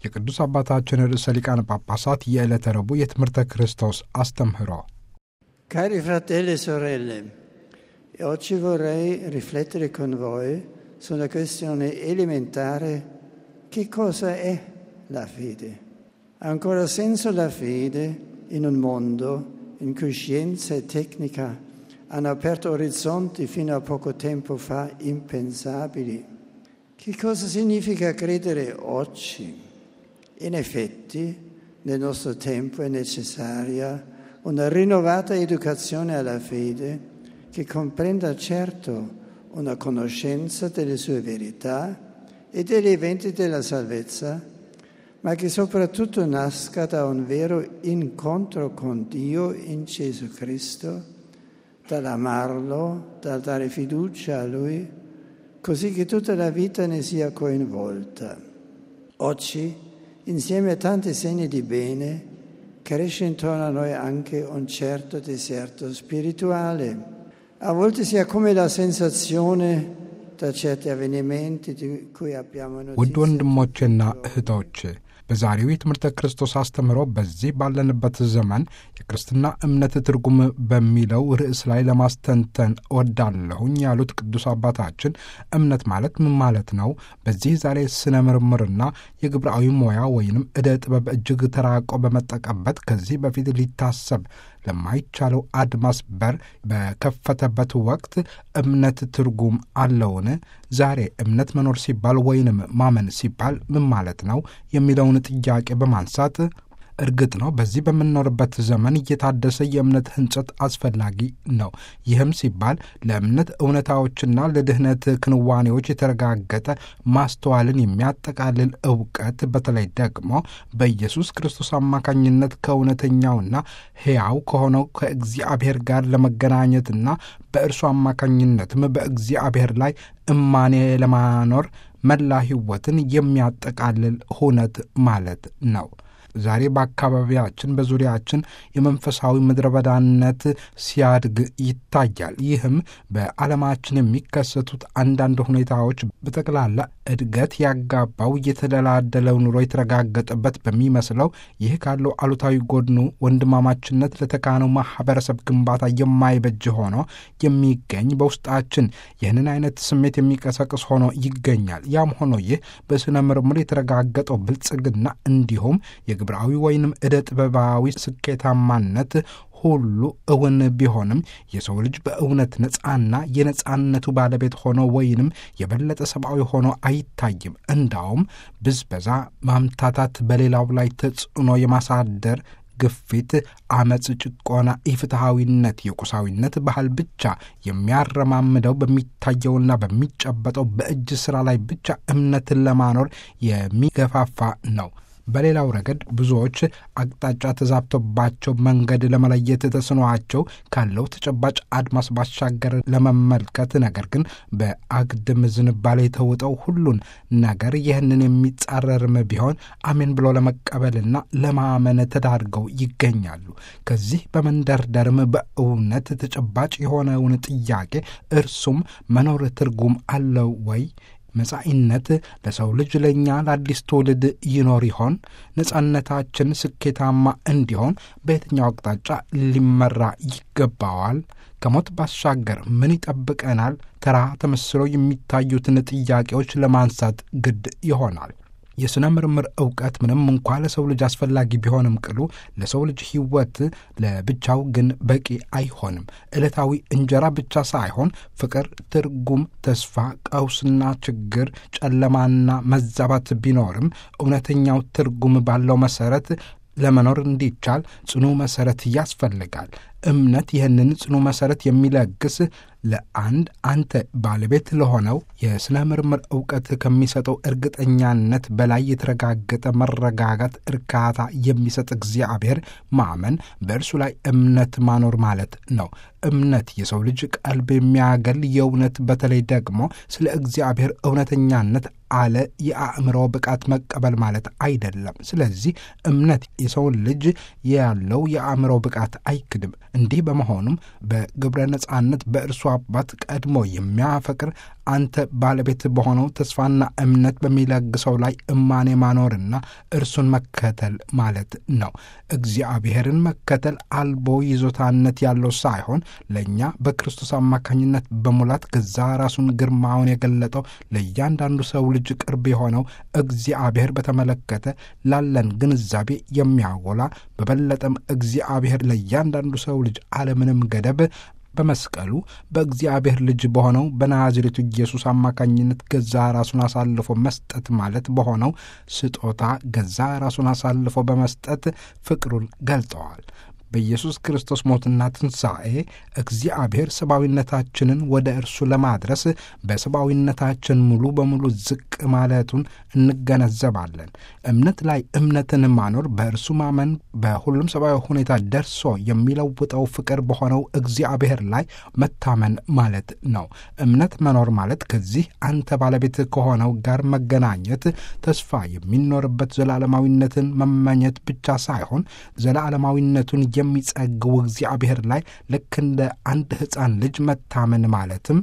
የቅዱስ አባታችን ርዕሰ ሊቃነ ጳጳሳት የዕለተ ረቡዕ የትምህርተ ክርስቶስ አስተምህሮ Cari fratelli e sorelle, oggi vorrei riflettere con voi sulla questione elementare che cosa è la fede. Ha ancora senso la fede in un mondo in cui scienza e tecnica hanno aperto orizzonti fino a poco tempo fa impensabili? Che cosa significa credere oggi? In effetti, nel nostro tempo è necessaria una rinnovata educazione alla fede che comprenda certo una conoscenza delle sue verità e degli eventi della salvezza, ma che soprattutto nasca da un vero incontro con Dio in Gesù Cristo, dall'amarlo, dal dare fiducia a Lui, così che tutta la vita ne sia coinvolta. Oggi, insieme a tanti segni di bene, cresce intorno a noi anche un certo deserto spirituale. A volte si ha come la sensazione da certi avvenimenti di cui abbiamo ውድ notizia. ወንድሞቼና እህቶች በዛሬው የትምህርተ ክርስቶስ አስተምህሮ በዚህ ባለንበት ዘመን የክርስትና እምነት ትርጉም በሚለው ርዕስ ላይ ለማስተንተን እወዳለሁኝ ያሉት ቅዱስ አባታችን እምነት ማለት ምን ማለት ነው? በዚህ ዛሬ ስነ ምርምርና የግብራዊ ሙያ ወይንም ዕደ ጥበብ እጅግ ተራቆ በመጠቀበት ከዚህ በፊት ሊታሰብ ለማይቻለው አድማስ በር በከፈተበት ወቅት እምነት ትርጉም አለውን? ዛሬ እምነት መኖር ሲባል ወይንም ማመን ሲባል ምን ማለት ነው የሚለውን ጥያቄ በማንሳት እርግጥ ነው በዚህ በምንኖርበት ዘመን እየታደሰ የእምነት ህንጸት አስፈላጊ ነው። ይህም ሲባል ለእምነት እውነታዎችና ለድህነት ክንዋኔዎች የተረጋገጠ ማስተዋልን የሚያጠቃልል እውቀት በተለይ ደግሞ በኢየሱስ ክርስቶስ አማካኝነት ከእውነተኛውና ሕያው ከሆነው ከእግዚአብሔር ጋር ለመገናኘትና በእርሱ አማካኝነትም በእግዚአብሔር ላይ እማኔ ለማኖር መላ ሕይወትን የሚያጠቃልል ሁነት ማለት ነው። ዛሬ በአካባቢያችን በዙሪያችን የመንፈሳዊ ምድረ በዳነት ሲያድግ ይታያል። ይህም በዓለማችን የሚከሰቱት አንዳንድ ሁኔታዎች በጠቅላላ እድገት ያጋባው የተደላደለው ኑሮ የተረጋገጠበት በሚመስለው ይህ ካለው አሉታዊ ጎድኑ ወንድማማችነት ለተካነው ማህበረሰብ ግንባታ የማይበጅ ሆኖ የሚገኝ በውስጣችን ይህንን አይነት ስሜት የሚቀሰቅስ ሆኖ ይገኛል። ያም ሆኖ ይህ በሥነ ምርምር የተረጋገጠው ብልጽግና እንዲሁም የግብራዊ ወይንም ዕደ ጥበባዊ ስኬታማነት ሁሉ እውን ቢሆንም የሰው ልጅ በእውነት ነፃና የነፃነቱ ባለቤት ሆኖ ወይንም የበለጠ ሰብአዊ ሆኖ አይታይም። እንዳውም ብዝበዛ፣ ማምታታት፣ በሌላው ላይ ተጽዕኖ የማሳደር ግፊት፣ አመፅ፣ ጭቆና፣ ኢፍትሐዊነት፣ የቁሳዊነት ባህል ብቻ የሚያረማምደው በሚታየውና በሚጨበጠው በእጅ ሥራ ላይ ብቻ እምነትን ለማኖር የሚገፋፋ ነው። በሌላው ረገድ ብዙዎች አቅጣጫ ተዛብቶባቸው መንገድ ለመለየት ተስኗቸው ካለው ተጨባጭ አድማስ ባሻገር ለመመልከት ነገር ግን በአግድም ዝንባሌ የተውጠው ሁሉን ነገር ይህንን የሚጻረርም ቢሆን አሜን ብሎ ለመቀበልና ለማመን ተዳርገው ይገኛሉ። ከዚህ በመንደርደርም በእውነት ተጨባጭ የሆነውን ጥያቄ እርሱም መኖር ትርጉም አለው ወይ? መጻኢነት ለሰው ልጅ ለእኛ ለአዲስ ትውልድ ይኖር ይሆን? ነጻነታችን ስኬታማ እንዲሆን በየትኛው አቅጣጫ ሊመራ ይገባዋል? ከሞት ባሻገር ምን ይጠብቀናል? ተራ ተመስሎ የሚታዩትን ጥያቄዎች ለማንሳት ግድ ይሆናል። የሥነ ምርምር ዕውቀት ምንም እንኳ ለሰው ልጅ አስፈላጊ ቢሆንም ቅሉ ለሰው ልጅ ሕይወት ለብቻው ግን በቂ አይሆንም። ዕለታዊ እንጀራ ብቻ ሳይሆን ፍቅር፣ ትርጉም፣ ተስፋ፣ ቀውስና ችግር፣ ጨለማና መዛባት ቢኖርም እውነተኛው ትርጉም ባለው መሠረት ለመኖር እንዲቻል ጽኑ መሠረት ያስፈልጋል። እምነት ይህንን ጽኑ መሠረት የሚለግስ ለአንድ አንተ ባለቤት ለሆነው የሥነ ምርምር ዕውቀት ከሚሰጠው እርግጠኛነት በላይ የተረጋገጠ መረጋጋት፣ እርካታ የሚሰጥ እግዚአብሔር ማመን በእርሱ ላይ እምነት ማኖር ማለት ነው። እምነት የሰው ልጅ ቀልብ የሚያገል የእውነት በተለይ ደግሞ ስለ እግዚአብሔር እውነተኛነት አለ የአእምሮ ብቃት መቀበል ማለት አይደለም። ስለዚህ እምነት የሰውን ልጅ ያለው የአእምሮ ብቃት አይክድም። እንዲህ በመሆኑም በግብረ ነጻነት በእርሱ አባት ቀድሞ የሚያፈቅር አንተ ባለቤት በሆነው ተስፋና እምነት በሚለግሰው ላይ እማኔ ማኖርና እርሱን መከተል ማለት ነው። እግዚአብሔርን መከተል አልቦ ይዞታነት ያለው ሳይሆን ለእኛ በክርስቶስ አማካኝነት በሙላት ገዛ ራሱን ግርማውን የገለጠው ለእያንዳንዱ ሰው ልጅ ቅርብ የሆነው እግዚአብሔር በተመለከተ ላለን ግንዛቤ የሚያጎላ በበለጠም እግዚአብሔር ለእያንዳንዱ ሰው ልጅ አለምንም ገደብ በመስቀሉ በእግዚአብሔር ልጅ በሆነው በናዝሬቱ ኢየሱስ አማካኝነት ገዛ ራሱን አሳልፎ መስጠት ማለት በሆነው ስጦታ ገዛ ራሱን አሳልፎ በመስጠት ፍቅሩን ገልጠዋል። በኢየሱስ ክርስቶስ ሞትና ትንሣኤ እግዚአብሔር ሰብአዊነታችንን ወደ እርሱ ለማድረስ በሰብአዊነታችን ሙሉ በሙሉ ዝቅ ማለቱን እንገነዘባለን። እምነት ላይ እምነትን ማኖር በእርሱ ማመን በሁሉም ሰብአዊ ሁኔታ ደርሶ የሚለውጠው ፍቅር በሆነው እግዚአብሔር ላይ መታመን ማለት ነው። እምነት መኖር ማለት ከዚህ አንተ ባለቤት ከሆነው ጋር መገናኘት፣ ተስፋ የሚኖርበት ዘላለማዊነትን መመኘት ብቻ ሳይሆን ዘላለማዊነቱን የሚጸግው እግዚአብሔር ላይ ልክ እንደ አንድ ሕፃን ልጅ መታመን ማለትም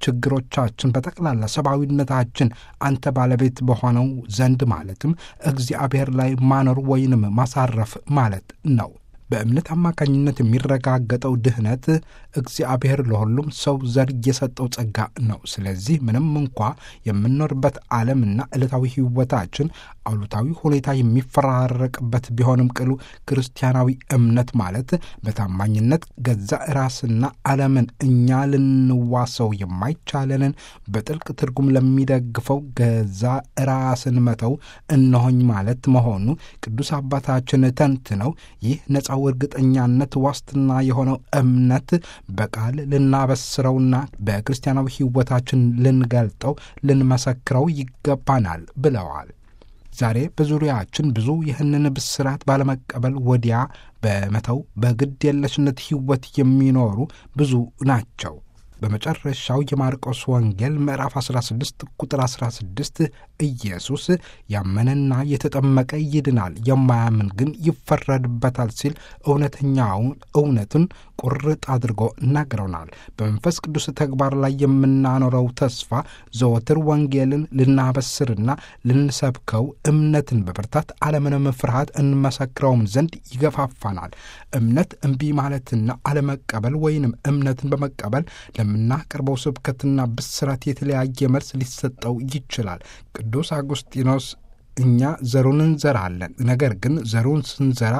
ችግሮቻችን በጠቅላላ ሰብአዊነታችን አንተ ባለቤት በሆነው ዘንድ ማለትም እግዚአብሔር ላይ ማኖር ወይንም ማሳረፍ ማለት ነው። በእምነት አማካኝነት የሚረጋገጠው ድህነት እግዚአብሔር ለሁሉም ሰው ዘር የሰጠው ጸጋ ነው። ስለዚህ ምንም እንኳ የምንኖርበት ዓለምና ዕለታዊ ሕይወታችን አሉታዊ ሁኔታ የሚፈራረቅበት ቢሆንም ቅሉ ክርስቲያናዊ እምነት ማለት በታማኝነት ገዛ ራስና ዓለምን እኛ ልንዋሰው የማይቻለንን በጥልቅ ትርጉም ለሚደግፈው ገዛ ራስን መተው እነሆኝ ማለት መሆኑ ቅዱስ አባታችን ተንትነው ይህ ነፃው እርግጠኛነት ዋስትና የሆነው እምነት በቃል ልናበስረውና በክርስቲያናዊ ሕይወታችን ልንገልጠው ልንመሰክረው ይገባናል ብለዋል። ዛሬ በዙሪያችን ብዙ ይህንን ብስራት ባለመቀበል ወዲያ በመተው በግድ የለሽነት ሕይወት የሚኖሩ ብዙ ናቸው። በመጨረሻው የማርቆስ ወንጌል ምዕራፍ 16 ቁጥር 16 ኢየሱስ ያመነና የተጠመቀ ይድናል፣ የማያምን ግን ይፈረድበታል ሲል እውነተኛውን እውነትን ቁርጥ አድርጎ እናግረውናል። በመንፈስ ቅዱስ ተግባር ላይ የምናኖረው ተስፋ ዘወትር ወንጌልን ልናበስርና ልንሰብከው እምነትን በብርታት አለምንም ፍርሃት እንመሰክረውም ዘንድ ይገፋፋናል። እምነት እምቢ ማለትና አለመቀበል ወይንም እምነትን በመቀበል ለምናቀርበው ስብከትና ብስራት የተለያየ መልስ ሊሰጠው ይችላል። ቅዱስ አጉስጢኖስ እኛ ዘሩን እንዘራለን፣ ነገር ግን ዘሩን ስንዘራ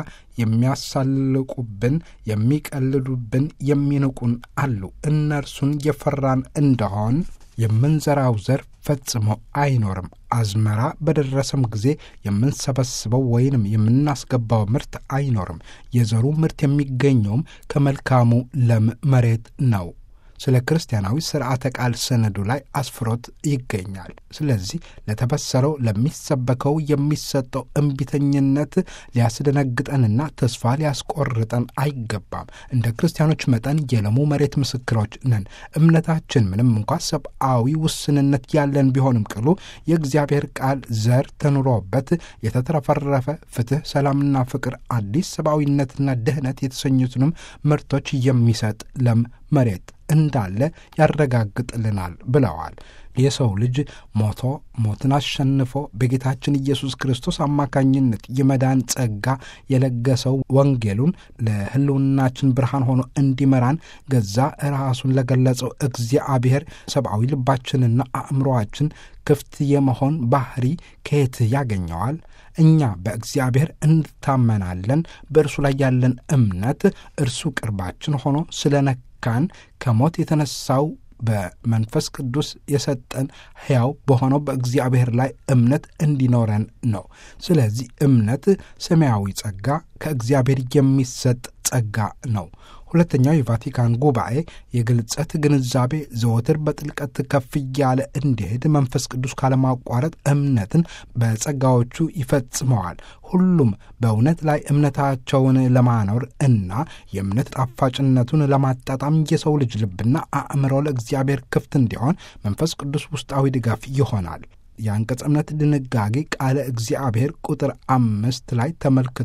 የሚያሳልቁብን፣ የሚቀልዱብን፣ የሚንቁን አሉ። እነርሱን የፈራን እንደሆን የምንዘራው ዘር ፈጽሞ አይኖርም። አዝመራ በደረሰም ጊዜ የምንሰበስበው ወይንም የምናስገባው ምርት አይኖርም። የዘሩ ምርት የሚገኘውም ከመልካሙ ለም መሬት ነው። ስለ ክርስቲያናዊ ስርዓተ ቃል ሰነዱ ላይ አስፍሮት ይገኛል። ስለዚህ ለተበሰረው ለሚሰበከው የሚሰጠው እምቢተኝነት ሊያስደነግጠንና ተስፋ ሊያስቆርጠን አይገባም። እንደ ክርስቲያኖች መጠን የለሙ መሬት ምስክሮች ነን። እምነታችን ምንም እንኳ ሰብአዊ ውስንነት ያለን ቢሆንም ቅሉ የእግዚአብሔር ቃል ዘር ተኑሮበት የተትረፈረፈ ፍትሕ፣ ሰላምና ፍቅር፣ አዲስ ሰብአዊነትና ድህነት የተሰኙትንም ምርቶች የሚሰጥ ለም መሬት እንዳለ ያረጋግጥልናል ብለዋል። የሰው ልጅ ሞቶ ሞትን አሸንፎ በጌታችን ኢየሱስ ክርስቶስ አማካኝነት የመዳን ጸጋ የለገሰው ወንጌሉን ለሕልውናችን ብርሃን ሆኖ እንዲመራን ገዛ ራሱን ለገለጸው እግዚአብሔር ሰብአዊ ልባችንና አእምሮአችን ክፍት የመሆን ባህሪ ከየት ያገኘዋል? እኛ በእግዚአብሔር እንታመናለን። በእርሱ ላይ ያለን እምነት እርሱ ቅርባችን ሆኖ ስለነካን ከሞት የተነሳው በመንፈስ ቅዱስ የሰጠን ሕያው በሆነው በእግዚአብሔር ላይ እምነት እንዲኖረን ነው። ስለዚህ እምነት ሰማያዊ ጸጋ ከእግዚአብሔር የሚሰጥ ጸጋ ነው። ሁለተኛው የቫቲካን ጉባኤ የግልጸት ግንዛቤ ዘወትር በጥልቀት ከፍ እያለ እንዲሄድ መንፈስ ቅዱስ ካለማቋረጥ እምነትን በጸጋዎቹ ይፈጽመዋል። ሁሉም በእውነት ላይ እምነታቸውን ለማኖር እና የእምነት ጣፋጭነቱን ለማጣጣም የሰው ልጅ ልብና አእምሮ ለእግዚአብሔር ክፍት እንዲሆን መንፈስ ቅዱስ ውስጣዊ ድጋፍ ይሆናል። የአንቀጽ እምነት ድንጋጌ ቃለ እግዚአብሔር ቁጥር አምስት ላይ ተመልክቶ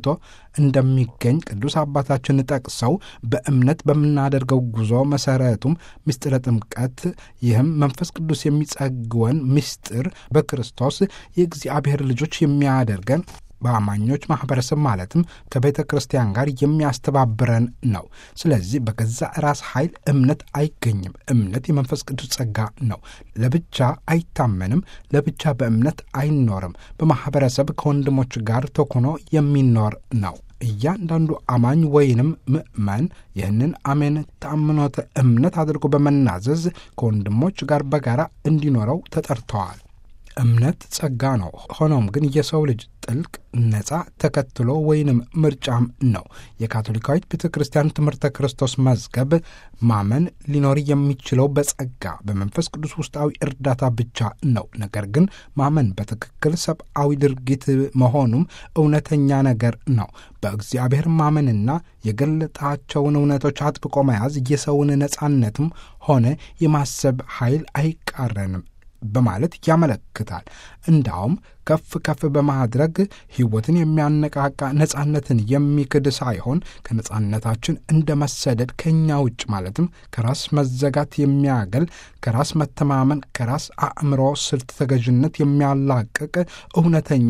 እንደሚገኝ ቅዱስ አባታችን ጠቅሰው በእምነት በምናደርገው ጉዞ መሰረቱም ምስጢረ ጥምቀት፣ ይህም መንፈስ ቅዱስ የሚጸግወን ምስጢር በክርስቶስ የእግዚአብሔር ልጆች የሚያደርገን በአማኞች ማኅበረሰብ ማለትም ከቤተ ክርስቲያን ጋር የሚያስተባብረን ነው። ስለዚህ በገዛ ራስ ኃይል እምነት አይገኝም። እምነት የመንፈስ ቅዱስ ጸጋ ነው። ለብቻ አይታመንም። ለብቻ በእምነት አይኖርም። በማኅበረሰብ ከወንድሞች ጋር ተኮኖ የሚኖር ነው። እያንዳንዱ አማኝ ወይንም ምእመን ይህንን አሜን ተአምኖተ እምነት አድርጎ በመናዘዝ ከወንድሞች ጋር በጋራ እንዲኖረው ተጠርተዋል። እምነት ጸጋ ነው። ሆኖም ግን የሰው ልጅ ጥልቅ ነጻ ተከትሎ ወይንም ምርጫም ነው። የካቶሊካዊት ቤተ ክርስቲያን ትምህርተ ክርስቶስ መዝገብ ማመን ሊኖር የሚችለው በጸጋ በመንፈስ ቅዱስ ውስጣዊ እርዳታ ብቻ ነው። ነገር ግን ማመን በትክክል ሰብአዊ ድርጊት መሆኑም እውነተኛ ነገር ነው። በእግዚአብሔር ማመንና የገለጣቸውን እውነቶች አጥብቆ መያዝ የሰውን ነጻነትም ሆነ የማሰብ ኃይል አይቃረንም በማለት ያመለክታል። እንዳውም ከፍ ከፍ በማድረግ ሕይወትን የሚያነቃቃ ነጻነትን የሚክድ ሳይሆን ከነጻነታችን እንደ መሰደድ ከእኛ ውጭ ማለትም ከራስ መዘጋት የሚያገል ከራስ መተማመን ከራስ አእምሮ ስልት ተገዥነት የሚያላቅቅ እውነተኛ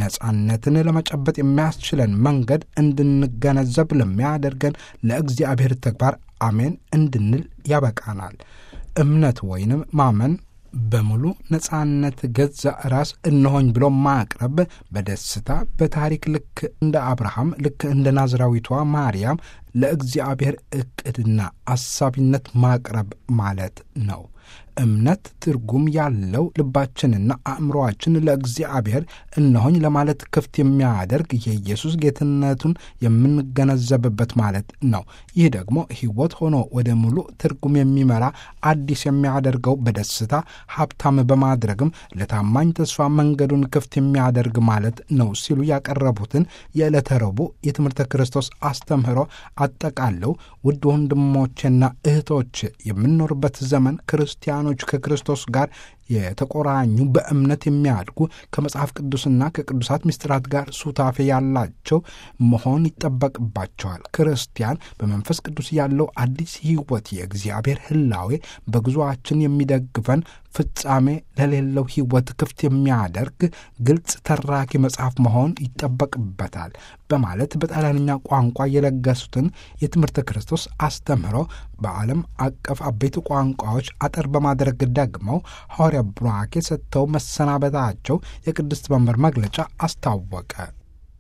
ነጻነትን ለመጨበጥ የሚያስችለን መንገድ እንድንገነዘብ ለሚያደርገን ለእግዚአብሔር ተግባር አሜን እንድንል ያበቃናል። እምነት ወይንም ማመን በሙሉ ነጻነት ገዛ ራስ እነሆኝ ብሎ ማቅረብ በደስታ በታሪክ ልክ እንደ አብርሃም ልክ እንደ ናዝራዊቷ ማርያም ለእግዚአብሔር ዕቅድና አሳቢነት ማቅረብ ማለት ነው። እምነት ትርጉም ያለው ልባችንና አእምሮአችን ለእግዚአብሔር እነሆኝ ለማለት ክፍት የሚያደርግ የኢየሱስ ጌትነቱን የምንገነዘብበት ማለት ነው። ይህ ደግሞ ሕይወት ሆኖ ወደ ሙሉ ትርጉም የሚመራ አዲስ የሚያደርገው በደስታ ሀብታም በማድረግም ለታማኝ ተስፋ መንገዱን ክፍት የሚያደርግ ማለት ነው ሲሉ ያቀረቡትን የዕለተ ረቡዕ የትምህርተ ክርስቶስ አስተምህሮ አጠቃለው ውድ ወንድሞቼና እህቶች የምንኖርበት ዘመን ክርስቲያኖች ከክርስቶስ ጋር የተቆራኙ በእምነት የሚያድጉ ከመጽሐፍ ቅዱስና ከቅዱሳት ምስጢራት ጋር ሱታፌ ያላቸው መሆን ይጠበቅባቸዋል። ክርስቲያን በመንፈስ ቅዱስ ያለው አዲስ ሕይወት የእግዚአብሔር ሕላዌ በጉዞአችን የሚደግፈን ፍጻሜ ለሌለው ሕይወት ክፍት የሚያደርግ ግልጽ ተራኪ መጽሐፍ መሆን ይጠበቅበታል በማለት በጣሊያንኛ ቋንቋ የለገሱትን የትምህርተ ክርስቶስ አስተምህሮ በዓለም አቀፍ አበይት ቋንቋዎች አጠር በማድረግ ደግመው ሐዋርያ ቡራኬ ሰጥተው መሰናበታቸው የቅድስት መንበር መግለጫ አስታወቀ።